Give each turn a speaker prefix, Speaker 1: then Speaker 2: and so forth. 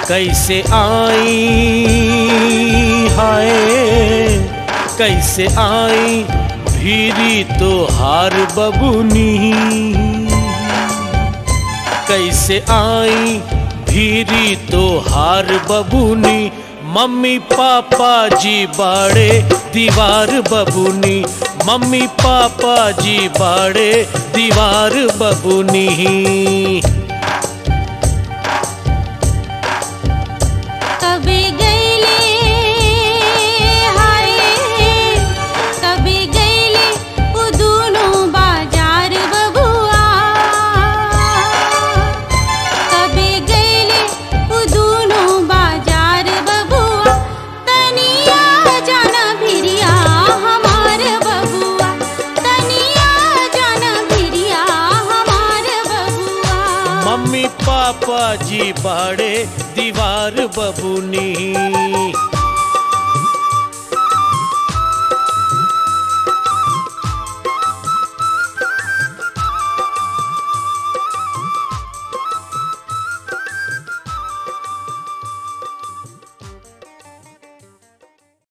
Speaker 1: कैसे आई हाय कैसे आई भीरी तो हार बबुनी कैसे आई भीरी तो हार बबुनी मम्मी पापा जी बाड़े दीवार बबुनी मम्मी पापा जी बाड़े दीवार बबुनी
Speaker 2: कभी गईले हाय कभी गईले उ दोनों बाजार बबुआ कभी गईले उ दोनों बाजार बबुआ तनिया जाना भिरिया हमार बबुआ तनिया जाना भिरिया हमार बबुआ
Speaker 1: मम्मी पापा जी बाड़े दीवार बबुनी